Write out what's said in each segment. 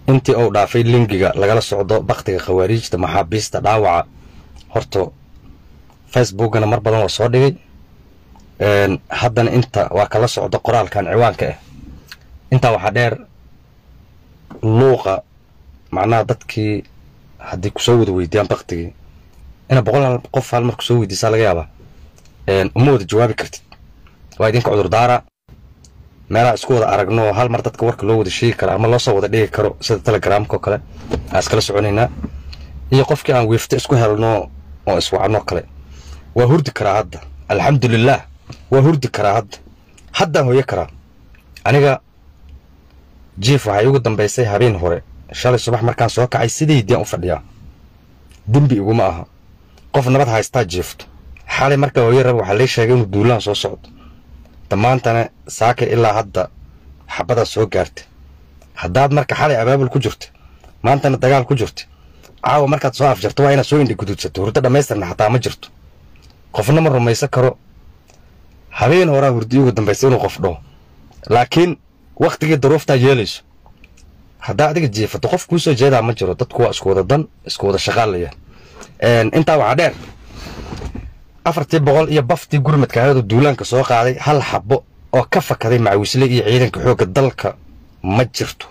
intii uu dhaafay lingiga lagala socdo baktiga khawaariijta maxaabiista dhaawaca horta facebookana mar badan waa soo dhigay haddana inta waa kala socdo qoraalkan ciwaanka ah intaa waxaa dheer luuqa macnaha dadkii haddii kusoo wada weydiiyaan baktigii ina boqol qof hal mar kusoo weydiisaa laga yaabaa uma wada jawaabi kartid waa idinka cudurdaara meelaha isku wada aragno hal mar dadka warka loo wada sheegi karo ama loo soo wada dhigi karo sida telegramka oo kale aan iskala soconaynaa iyo qofkii aan wiifto isku helno oo iswacno kale waa hurdi karaa hadda alxamdulilaah waa hurdi karaa hadda haddaan hoyo karaa aniga jief waxay ugu dambaysay habeen hore shalay subax markaan soo kacay sidaydaan u fadhiyaa dembi iguma aha qof nabad haystaa jiefto xalay markaa hooyo raba waxaa lay sheegay inuu duulaan soo socdo dhammaantana saakay ilaa hadda xabadaa soo gaarta haddaad marka xalay abaabul ku jirta maantana dagaal ku jirta caawa markaad soo afjarto waa inaad soo indhi gududsato hurdo dhammaystirna xataa ma jirto qofna ma rumaysan karo habeen horaa hurdi ugu dambaysa inuu qof dhaho laakiin wakhtigii daruuftaa yeelayso haddaa adiga jiifato qof kuu soo jeedaa ma jiro dadku waa isku wada dan isku wada shaqaalaya intaa waxaa dheer afartii boqol iyo baftii gurmadka ayadoo duulaanka soo qaaday hal xabo oo ka fakaday macawisle iyo ciidanka xoogga dalka ma jirto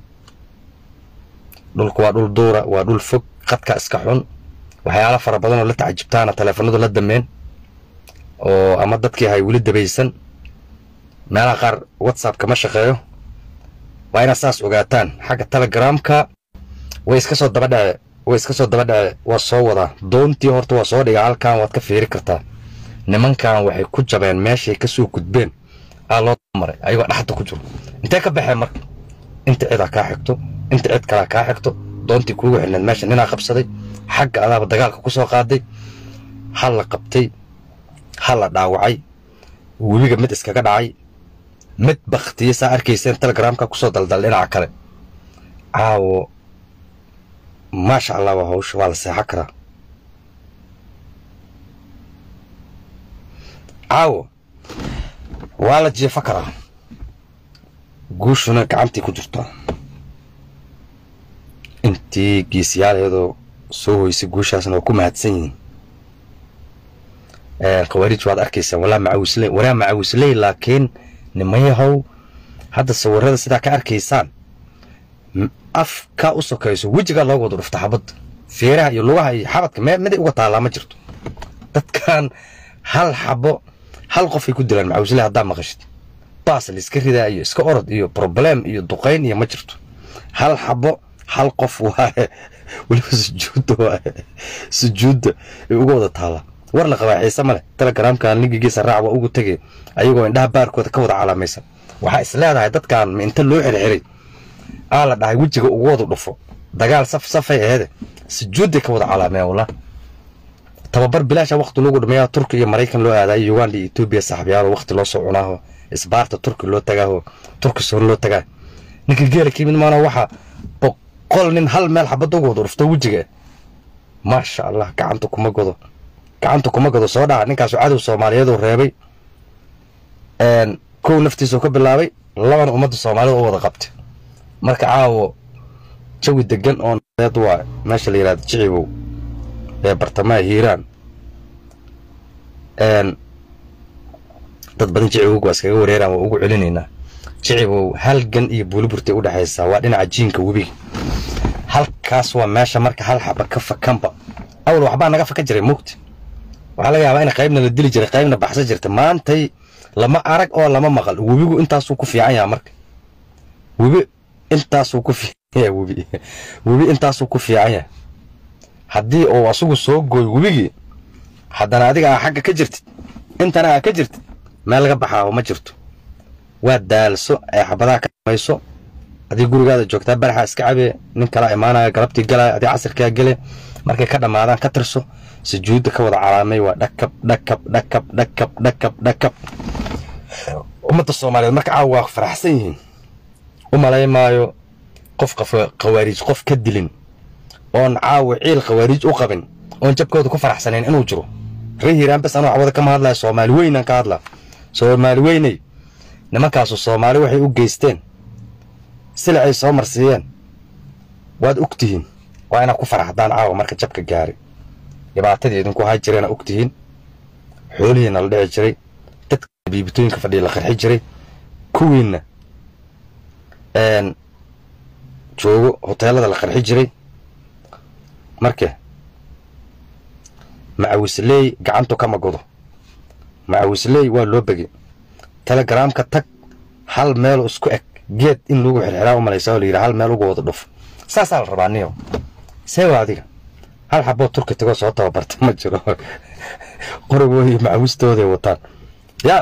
dhulku waa dhul duura waa dhul fog qadka iska xun waxyaala fara badan oo la tacajibtaana taleefanadu la dameen oo ama dadkii ahay weli dabaysan meelaha qaar whatsapp kama shaqeeyo waa inaad saas ogaataan xagga telegramka way iska soo daba dhace way iska soo daba dhace waa soo wadaa doontii horta waa soo dhiga halkan waad ka fiiri kartaa nimankan waxay ku jabeen meeshay ka soo gudbeen aa loo maray ayagoo dhaxda ku jiro intee ka baxeen marka inta cidaa kaa xigto inta cid kalaa kaa xigto doontii kuugu xidhneed meesha ninaa qabsaday xagga adaaba dagaalka ku soo qaaday hal la qabtay hal la dhaawacay webiga mid iskaga dhacay mid baktiya saa arkayseen telegramka kusoo daldal dhinaca kale caawo maasha allah waa hawsha waa la seexan karaa caawo waa la jiefo karaa guushuna gacantii ku jirtaa intii geesiyaaleedoo soo hoysay guushaasna waa ku mahadsan yihiin khawaarij waad arkaysaa walaa macawisley walaa macawisley laakiin nimayahow hadda sawirada sidaa ka arkaysaan afka u sokayso wejigaa looga wada dhufta xabadda feeraha iyo lugaha iyo xabadka me miday uga taallaa ma jirto dadkan hal xabo hal qofay ku dilaan macawisley haddaa maqashid baas la iska ridaa iyo iska orod iyo problem iyo duqayn iyo ma jirto hal xabo hal qof waaye weliba sujuudda waaye sujuudda ay uga wada taallaa war la qabaa xiise male telegramkan linkigiisa raac waa ugu tegay ayagoo indhaha baarkooda ka wada calaamaysan waxaa is leedahay dadkan ma inta loo xirxiray aa la dhahay wejiga ugu wada dhufo dagaal saf safay aheede sujuudday ka wada calaameen wallah tababar bilaasha waqti loogu dhameeyaa turki iyo maraykan loo aadayo uganda iyo etoobiya saaxiibyaalo waqti loo soo cunaaho isbaarta turki loo tagaaho turki soon loo tagaa ninka geela ka yimid maana waxaa boqol nin hal meel xabadda ugu wada dhufto wejiga maasha allah gacanta kuma godo gacanta kuma godo soo dhaca ninkaasu cadow soomaaliyeed uu reebay kow naftiisuu ka bilaabay labana ummadda soomaalida u wada qabtay marka caawo jawi degan oo nadeed waa meesha la yidhahda jicibow ee bartamaha hiiraan dad badan jicibowga waa iskaga wareeraan waa ugu celinaynaa jicibow halgan iyo buuliburtay u dhexaysaa waa dhinaca jiinka webiga halkaas waa meesha marka hal xaba ka fakanba awal waxbaa naga fakan jiray mugti waxaa laga yaabaa in qaybna la dili jiray qaybna baxsan jirta maantay lama arag oo lama maqal webigu intaasuu ku fiican yaha marka webi intaasuu ku fiican yaha webi webi intaasuu ku fiican yaha haddii uu asugu soo gooy webigii haddana adiga aa xagga ka jirtid intana aa ka jirtid meel laga baxaaho ma jirto waa daalso ee xabadaha ka mayso adii gurigaada joogtaa baraxa iska cabee nin kala imaanaya galabtii galaya adii casirkaa gele markay ka dhammaadaan ka tirso sujuudda ka wada calaamay waa dhakab dhakab dhakab dhakab dhakab dhakab ummadda soomaaliyeed marka caawa waa faraxsan yihiin u malay maayo qof khawaariij qof ka dilin oon caawa ciil khawaariij u qabin oon jabkooda ku faraxsanayn inuu jiro ree hiiraan bes anuu cawada kama hadlaya soomaali weynaan ka hadlaa soomaali weyney nimankaasu soomaali waxay u geysteen sila ay soo marsiiyeen waad og tihiin waa inaad ku faraxdaan caawa marka jabka gaari dhibaatadii idinku hay jireena og tihiin xoolihiina la dhici jiray dadka biibitooyinka fadhiya la qarxi jiray kuwiinna joogo hoteelada la qarxi jiray marka macawisley gacantu kama godo macawisley waa loo begay telegaraamka tag hal meel isku eg geed in lagu xirxiraa u malaysaa oo la yidhi hal meel uga wada dhuf saasaa la rabaa niyo seewa adiga hal xaboo turki tagoo soo tababarta ma jiro qorigooda iyo macawistooday wataan yaa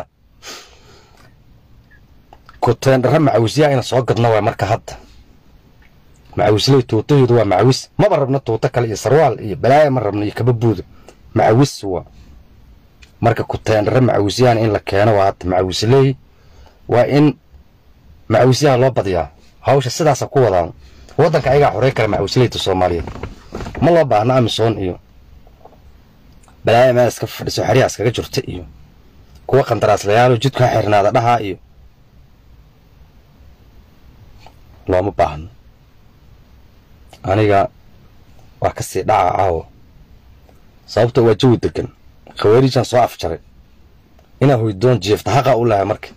kuteendhara macawisyaha ina soo gadno waa marka hadda macawisley tuutahoodu waa macawis maba rabno tuuto kale iyo sarwaal iyo balaaya ma rabno iyo kababuuda macawis waa marka kuteendhara macawisyahan in la keeno waa hadda macawisley waa in macawisyaha loo badiyaa hawsha sidaasa ku wadaan waddanka ayagaa xorey kale macawisleyda soomaaliyeed ma loo baahno amisoon iyo balaaya meel iska fadhiso xeryaha iskaga jirta iyo kuwa qandaraaslayaalo jidkaa xirnaada dhahaa iyo looma baahno aniga waa ka sii dhaca caawo sababto waa jawi degan khawaariijaan soo afjaray inaa hoydoon jiefta haqa u lahay marka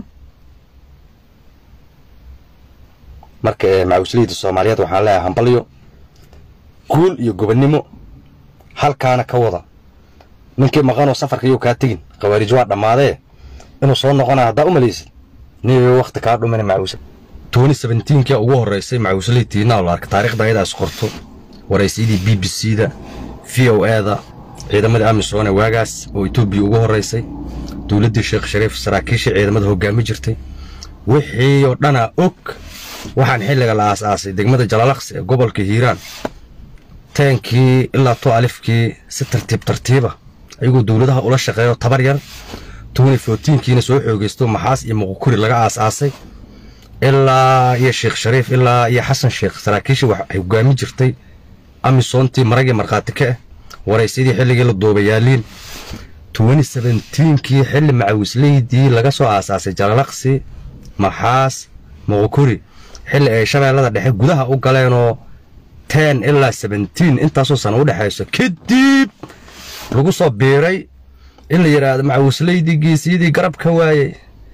marka ee macawisleyda soomaaliyeed waxaan leeyahay hambalyo guul iyo gobonnimo halkaana ka wada ninkii maqanoo safarka iyou kaa tegin khawaariij waa dhammaadee inuu soo noqonaya haddaa u malaysid niyo wakhti kaa dhumina macawisle toni sebentiinkia ugu horraysay macawisley tiinaa la arka taarikhda ayadaa is qorto waraysyadii b b c da v o e da ciidamadii amisoone waagaas oo etoobiya ugu horraysay dowladdii sheekh shariif saraakiishii ciidamada hoggaami jirtay wixii oo dhanaa og waxaan xilliga la aas-aasay degmada jalaalaqsi ee gobolka hiiraan teenkii ilaa to alifkii si tartiib tartiiba ayagoo dowladaha ula shaqeeyo tabar yar toni fotiinkiina soo xoogaysto maxaas iyo muqukuri laga aas-aasay ilaa iyo sheekh shariif ilaa iyo xasan sheekh saraakiishii wax hogaami jirtay amisoontii maragii markhaati ka ah waraysyadii xilligii la duubayaaliin toni sebentiinkii xilli macawisleydii laga soo aasaasay jalaalaqsi maxaas muqukuri xilli ay shabeellada dhexe gudaha u galeenoo ten ilaa sebentiin intaasoo sana u dhexayso kadib lagu soo biiray in la yidhaahdo macawisleydii geesiyadii garabka waayey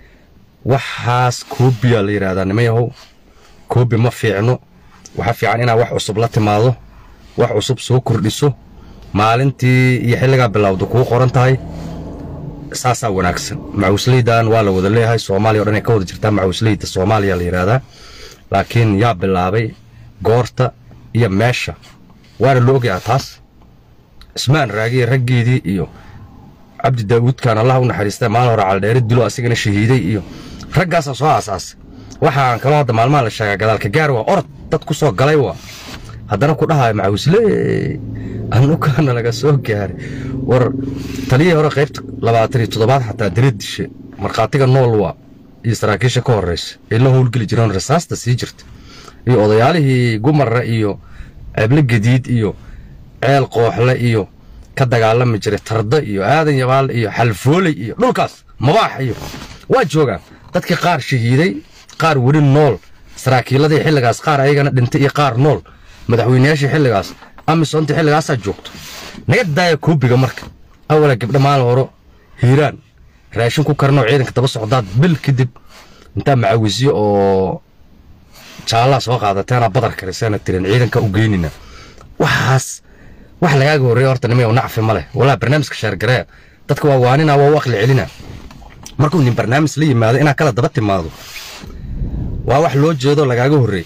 waxaas koobiyaa la yidhahdaa nimayahow koobi ma fiicno waxaa fiican inaad wax cusub la timaado wax cusub soo kordhiso maalintii iyo xilligaa bilowda kuu qoran tahay saasaa wanaagsan macawisleydan waa la wada leeyahay soomaaliya o dhan ay ka wada jirtaa macawisleyda soomaaliya la yidhaahdaa laakiin yaa bilaabay goorta iyo meesha waana la ogyahaa taas ismaan raagiye raggeedii iyo cabdi daawuudkan allah u naxariista maalin hore caldheeri dilo asigana shahiiday iyo raggaasaa soo aasaasay waxaan kaloo hadda maalmaha la sheegaa gadaalka gaar waa orod dad ku soo galay waa haddana ku dhahayo macawisley anukaana laga soo gaaray war taliyihii hore qaybta labaatan iyo toddobaad xataa direed dishe markhaatiga nool waa iyo saraakiisha ka horraysa ay la howlgeli jireen rasaasta sii jirta iyo odayaalihii gumarra iyo ceeble gadiid iyo ceel qooxle iyo ka dagaalami jiray tarda iyo aadan yabaal iyo xalfooley iyo dhulkaas mabaax iyo waa joogaan dadkii qaar shahiiday qaar weli nool saraakiiladii xilligaas qaar ayagana dhintay iyo qaar nool madaxweynayaashii xilligaas amisonta xilligaasaa joogto naga daaya koobiga marka awala gabdha maalin horo hiiraan raashin ku karnoo ciidanka daba socdaad bil kadib intaa macawisyo oo jaallaa soo qaadateena badar kariseena tirin ciidanka u geynina waxaas wax lagaaga horreeya horta nimay nacfi ma leh walaa barnaamijka sheergareya dadka waa waanina waa u aqli celina markuu nin barnaamij la yimaado inaad kala daba timaado waa wax loo jeedo lagaaga horreey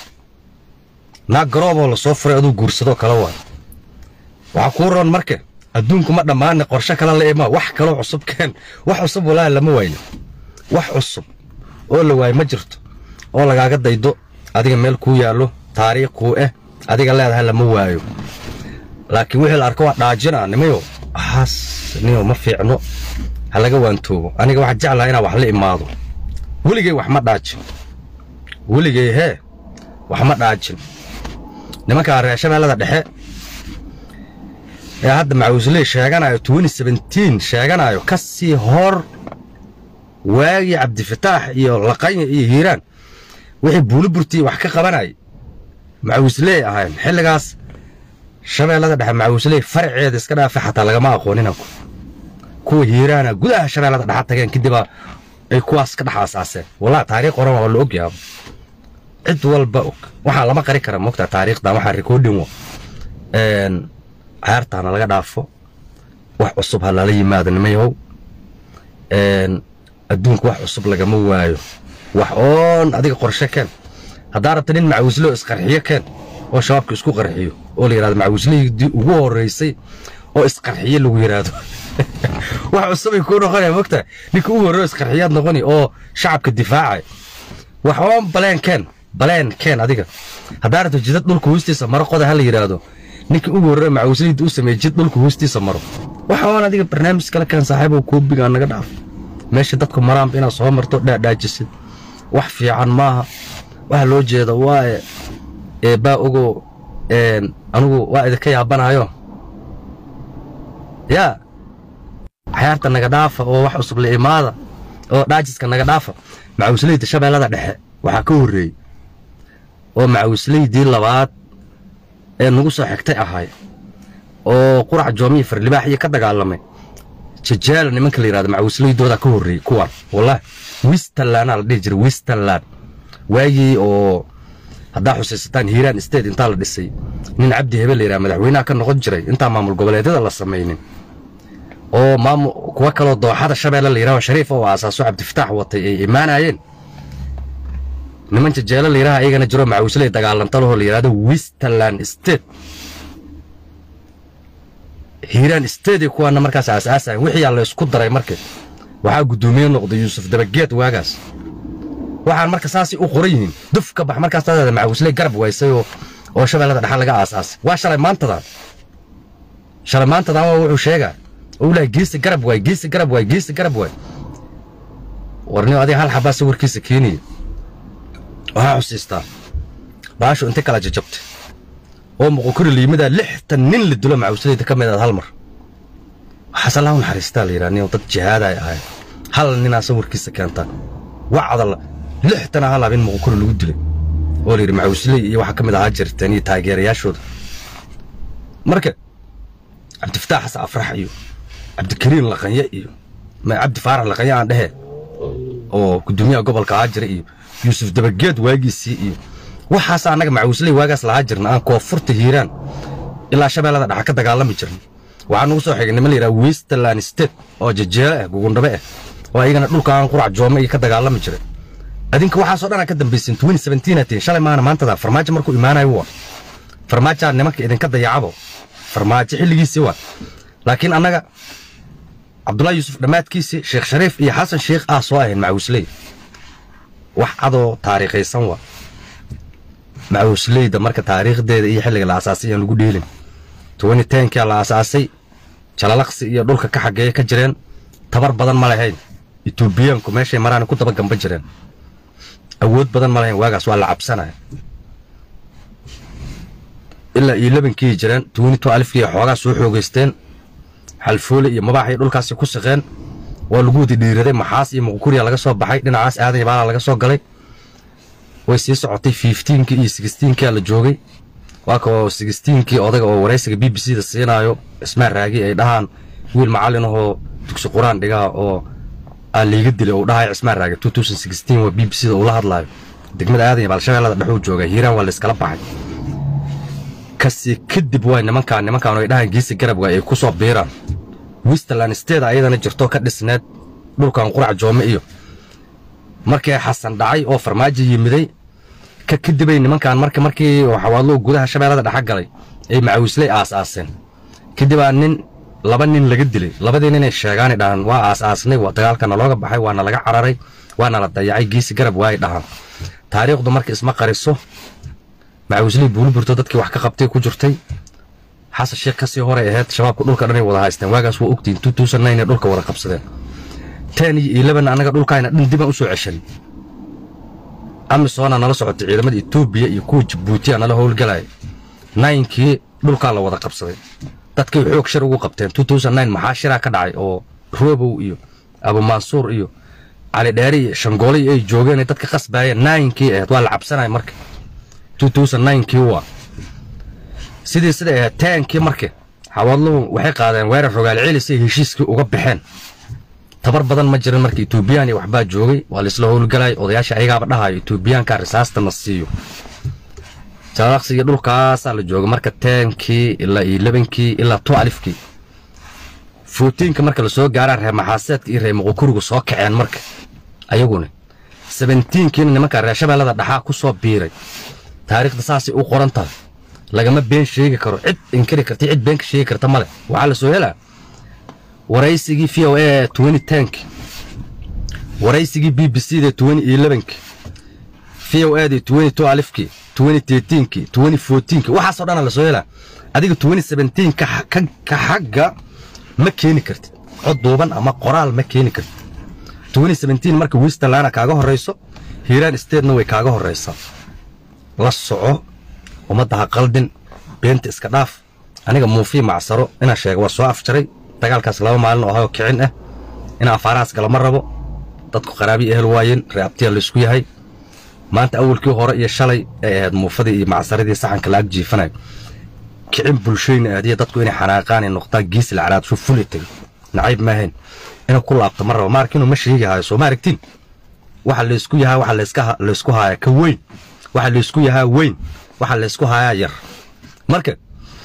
naag garooboo la soo furay aduu guursadoo kale waay waxaa kuu roon marka adduunku ma dhammaane qorshe kale la imaa wax kaloo cusub keen wax cusub walaahi lama wayno wax cusub oo la waayo ma jirto oo lagaaga daydo adiga meel kuu yaallo taariikh kuu eh adiga leedahay lama waayo laakiin wixii la arko waa dhaajina nimayo waxaas niyo ma fiicno ha laga waantoobo aniga waxaa jeclaha inaa wax la imaado weligay wax ma dhaajin weligay hee wax ma dhaajin nimankaa reer shabeellada dhexe ee hadda macawisley sheeganayo sheeganayo ka sii hor waagii cabdifataax iyo laqanya iyo hiiraan wixii buuli burtii wax ka qabanayay macawisley ahayn xilligaas shabeellada dhexe macawisley faraceeda iska dhaafa xataa lagama aqoonin anku kuwa hiiraana gudaha shabeellada dhexa tageen kadibaa ay kuwaas ka dhex aasaaseen wallahi taariikh qoran waa la ogyaaba cid walba og waxaa lama qari kara mogtaa taariikhdan waxaa recording wa cayaartaana laga dhaafo wax cusub ha lala yimaado nimayahow adduunka wax cusub lagama waayo wax oon adiga qorshe keen haddaa rabta nin macawisle oo isqarxiyo keen oo shabaabka isku qarxiyo oo la yidhahdo macawisleydii ugu horreysay oo isqarxiyo lagu yidhaahdo wax cusubay kuu noqonaya mogtaa ninka ugu horreyo isqarxiyaad noqoni oo shacabka difaacay wax oon baleen keen baleen keen adiga haddaa rabta jidad dhulka hoostiisa maro qoda ha la yidhaahdo ninka ugu horreyo macawisleyda u sameeyey jid dhulka hoostiisa maro waxa oon adiga barnaamij kale keen saaxiibow koobigaa naga dhaaf meesha dadku maraanba inaad soo marto dhaadhaajisid wax fiican maaha waxa loo jeeda waaye eebbaa ogo anugu waa idinka yaabanayo yaa cayaarta naga dhaafa oo wax cusub la imaada oo dhaajiska naga dhaafa macawisleyda shabeellada dhexe waxaa ka horreeyey oo macawisleydii labaad ee nagu soo xigtay ahay oo qurac joomiya farlibaax iyo ka dagaalamay jajaala nimanka la yidhahdo macawisleydoodaa ka horreeyey kuwaan wallahi wisterlandaa la dhihi jiray wisterland waagii oo haddaa xusaysataan hiiraan state intaa la dhisay nin cabdi hebe la yidhaha madaxweynaha ka noqon jiray intaa maamul goboleedyada la samaynin oo maamul kuwa kaloo dooxada shabeelle la yidhaho shariif oo aasaaso cabdifataax watay ay imaanayeen niman jajeelo la yidhaha iyagana jiro macawisley dagaalanta lahoo la yidhahdo wisterland state hiiraan state kuwaana markaas aasaasayan wixiyaa la isku daray marka waxaa guddoomiye noqday yuusuf dabageed waagaas waxaan marka saasay u qoran yihiin duf ka bax markaas dadaada macawisley garab waysay oo oo shabeellada dhexa laga aasaasay waa shalay maantadan shalay maantadan waa wuxuu sheegaa oo ilahay geesi garab waay geesi garab waay geesi garab waay warniyo adiga hal xabaa sawirkiisa keenaya waxaa xusiistaa baashu intay kala jajabtay oo muqokori liimadaa lixtan nin la dilo macawisleyda ka mid aad hal mar waxaase laa naxariistaa la yidhaha nin dad jihaada ay ahayn hal ninaa sawirkiisa keentaa wacdala lixtana hal habin muqokori lagu dilay oo la yidhi macawisley iyo waxaa ka mid ahaa jirteen iyo taageerayaashooda marka cabdifataax xasan afrax iyo cabdikariin laqanye iyo cabdi faarax laqanye aan dhehe oo gudoomiyaha gobolka ahaa jira iyo yuusuf dabageed waagiisii iyo waxaas annaga macawisley waagaas lahaa jirna aan koonfurta hiiraan ilaa shabeellada dhexa ka dagaalami jirna waxaa nugu soo xigay niman la yidhaha westerland state oo jajeelo ah gugundhabe ah oo ayagana dhulka aan qurac joome iyo ka dagaalami jiray adinka waxaasoo dhan aa ka dambaysin twenty seventeen atiin shalay maana maantada farmaajo markuu imaanayo waa farmaajaa nimanka idinka dayacabo farmaajo xilligiisii waa laakiin annaga cabdullahi yuusuf dhammaadkiisii sheekh shariif iyo xasan sheekh ah soo ahayn macawisley wax cadoo taariikhaysan waa macawisleyda marka taariikhdeeda iyo xilliga la asaasay aan lagu dheelin twenty tenkia la asaasay jalalaqsi iyo dhulka ka xageeya ka jireen tabar badan ma lahayn etoobiyaanku meeshay maraan ku daba gamba jireen awood badan ma lahayn waagaas waa la cabsanaya ilaa iyo labankii jireen twenty two alifkii xoogaa soo xoogaysteen xalfoole iyo mabaaxay dhulkaasi ku saqeen waa lagu wadi dhiiraday maxaas iyo muqukuriya laga soo baxay dhinacaas aadan iyo baala laga soo galay way sii socotay fifteenkii iyo sixteenkia la joogay waa kao sixteenkii odaga oo waraysiga b b c da siinaayo ismaan raagi ay dhahaan wiil macallin ahoo dugsi qur-aan dhigaa oo aa liiga dilay uu dhahayo cismaan raagi two thousand sixteen waa b b c da uu la hadlaayo degmada aadan iyo baalshabeellada dhexuu jooga hiiraan waa la iskala baxay kasi kadib waay nimankaan nimankaan ay dhahaan geesi garab waay ay ku soo biiraan westerland steeda ayadana jirto ka dhisneed dhulkan qurac joome iyo markii xasan dhacay oo farmaajo yimiday ka kadibay nimankan marka markii xawaadluu gudaha shabeellada dhexa galay ay macawisley aas-aaseen kadibaa nin laba nin laga dilay labadii ninay sheegaanay dhahaan waa aas-aasnay waa dagaalkana looga baxay waana laga cararay waana la dayacay geesi garab waay dhahaan taariikhdu marka isma qariso macawisley buuliburto dadkii wax ka qabtay ku jirtay xasan sheekh kasii horay ahayd shabaabka dhulka dhanay wada haysteen waagaas waa ogtiin two thousand nine ee dhulka wada qabsadeen ten iyo eleven annaga dhulkaayna dhan dibaan usoo ceshan amisoona nala socotay ciidamada etoobiya iyo kuwa jabuutiya nala howlgalaya ninkii dhulkaa la wada qabsaday dadkay xoog shir ugu qabteen two thousand nine maxaa shiraa ka dhacay oo roobow iyo abumansuur iyo cali dheeri iyo shangoolay ay joogeen ay dadka qasbaayeen ninkii ahayd waa la cabsanaya marka kii waa sidii siday ahayd taankii marka xawaadluhu waxay qaadeen weerar rogaal celis ay heshiiskii uga baxeen tabar badan ma jirin marka etoobiyaan iyo waxbaa joogay waa laisla howlgalay odayaasha ayagaaba dhahayo etoobiyaanka risaasta na siiyo jalaqsiga dhulkaasaa la jooga marka taankii ilaa iyo labankii ilaa tu alifkii footiinka marka lasoo gaaraa reer maxaaseedka iyo reer muqukurigu soo kaceen marka ayaguna sebentiinkiina nimanka reer shabeellada dhaxaa ku soo biiray taariikhda saasay u qoran tahay lagama been sheegi karo cid inkari karta cid been ka sheegi karta male waxaa la soo helaa waraysigii v o a twenty tenki waraysigii b b c da twenty elevenki v o a da twenty two alifkii twenty thirteenki twenty fourteenki waxaasoo dhana la soo helaa adiga twenty seventeen ka xagga ma keeni kartid cod duuban ama qoraal ma keeni kartid twenty seventeen marka westerlana kaaga horrayso hiiraan statena way kaaga horraysaa la soco ummadda ha qaldin beenta iska dhaaf aniga muufii macsaro inaan sheega waa soo afjaray dagaalkaas laba maalin oo ahayoo kicin ah in afaarahaas galama rabo dadku qaraabii ehel waayeen reeabtiya laysku yahay maanta awalkii hore iyo shalay ay ahayd muufadii iyo macsaradii saxanka laag jiifanayo kicin bulshooyna aadiya dadku inay xanaaqaan ay noqdaan giisi lacanaad shu fuli tegay nacayb maahayn inuu ku laabto ma rabo maarka inuu ma sheegi hayo soo ma aragtiin waxa laysku yahaa waxa laysku haayaa ka weyn waxa laysku yahaa weyn waxa laysku haayaa yar marka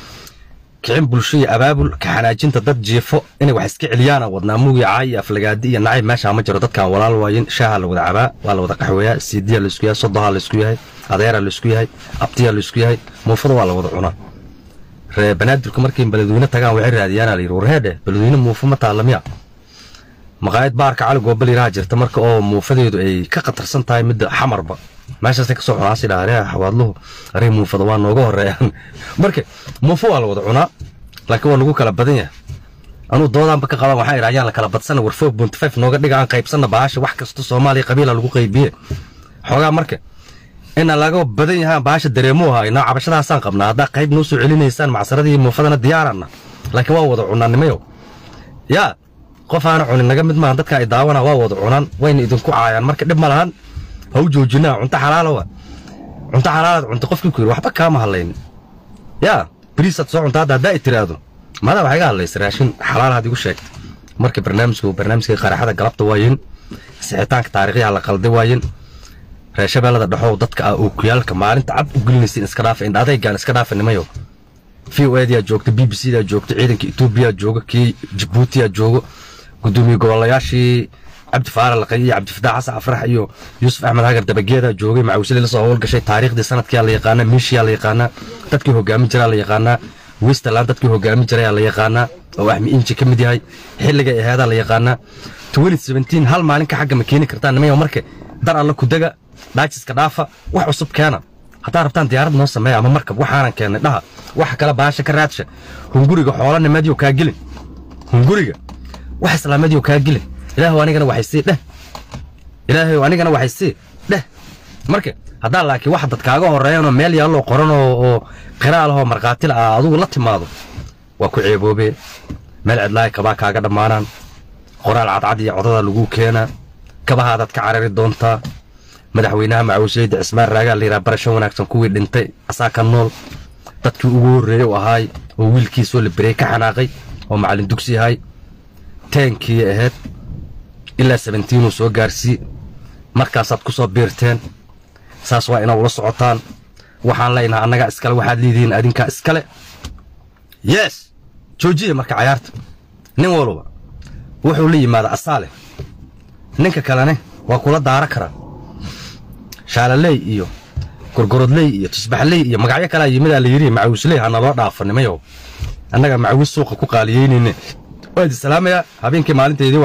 kicin bulsho iyo abaabul ka xanaajinta dad jiifo inay wax iska celiyaana wadnaa muugi caay iyo aflagaadi iyo nacayb meeshaa ma jiro dadkaan walaal waayin shaaha la wada cabaa waa la wada qaxweeyaa siidiyaa laysku yahay sodohaa laysku yahay adeeraa laysku yahay abtiyaa laysku yahay muufada waa la wada cunaa ree banaadirku markay beledweyne tagaan waxay raadiyaana la yidhi warheedhe beledweyne muufo ma taalla miya maqaayad baarka cali goobal yaraha jirta marka oo muufadeedu ay ka khatarsan tahay midda xamarba meeshaasay kasoo cunaasi dhaha xawaadluhu arey muufada waa nooga horeeyaan marka muufo waa la wada cunaa laakiin waa nagu kala badan yahay anuu doodaanba ka qabaan waxaa idhi ayaan la kala badsana war foog bunty five nooga dhiga aan qaybsanna baasha wax kasta soomaaliya qabiila lagu qaybiye xoogaa marka ina laga badan yahaan baasha dareemuu haynaa cabashadaasaan qabnaa haddaa qayb noo soo celinaysaan macsaradii muufadana diyaaranna laakiin waa wada cunaanimayo yaa qof aana cunin naga mid maahan dadka ay daawana waa wada cunaan wayna idinku caayaan marka dhib ma lahan ha u joojinaa cunto xalaalowa cunto xalaalaad cunto qofkii ku yidhi waxba kaama hadlaynin yaa bariisaad soo cunta hadda haddaa i tiraahdo maadaa waxaa iga hadlaysa raashin xalaalaad igu sheegta marka barnaamijku barnaamijka qaraxada galabta waayin sixitaanka taariikhyaha la qalday waayin reer shabeellada dhexow dadka ah ookuyaalka maalinta cad u gelinaysa iska dhaafa indha adaygaan iska dhaafa nimayo v o adaa joogta b b c daa joogta ciidanka etoobiya jooga kii jabuutiya joogo gudoomiye gobolayaashii cabdi faara laqay iyo cabdifataax xasan afrax iyo yuusuf axmed hagar dabageeda joogay macawisle lasoo howlgashay taariikhdii sanadkiyaa la yaqaanaa miishiyaa la yaqaanaa dadkii hogaamin jiraa la yaqaanaa westerland dadkii hogaamin jirayaa la yaqaanaa oo axmi inji ka mid yahay xilligay aheedaa la yaqaanaa hal maalinka xagga ma keeni kartaan nimayo marka dar alla kudega dhaajiska dhaafa wax cusub keena haddaa rabtaan diyaarad noo sameeya ama markab waxaanan keennay dhaha waxa kale baasha ka raadsha hunguriga xoolanimadyo kaa gelin hunguriga wax islaamadiyo kaa gelin ilaahu anigana waxay sii dheh ilaahay anigana waxay sii dheh marka haddaa laakiin wax dad kaaga horeeyanoo meel yaalloo qoran oo qiraalahoo markhaatila ah adugu la timaado waa ku ceeboobee meel cidlaaya kabaa kaaga dhammaanaan qoraal cadcad iyo codadaa laguu keenaa kabahaadaad ka carari doontaa madaxweynaha macawisleyda cismaan raagaa layidhaha barasho wanaagsan kuwii dhintay asaa ka nool dadkii ugu horreeyey u ahaay oo wiilkiisoo la berey ka xanaaqay oo macallin dugsi ahay teenkii ahayd ilaa sabentiinuu soo gaarsii markaasaad ku soo biirteen saas waa inaa ula socotaan waxaan leynaha annagaa iskale waxaad leedihiin adinkaa iskale yes joojiya marka cayaarta nin walba wuxuu la yimaada asaale ninka kalene waa kula daara karaa shaalaley iyo gorgorodley iyo tusbaxley iyo magacyo kalaa yimidaa la yidhi macawisley hana loo dhaafanimayo annaga macawis suuqa ku qaaliyeynayne waad islaamayaa habeenkii maalinteedii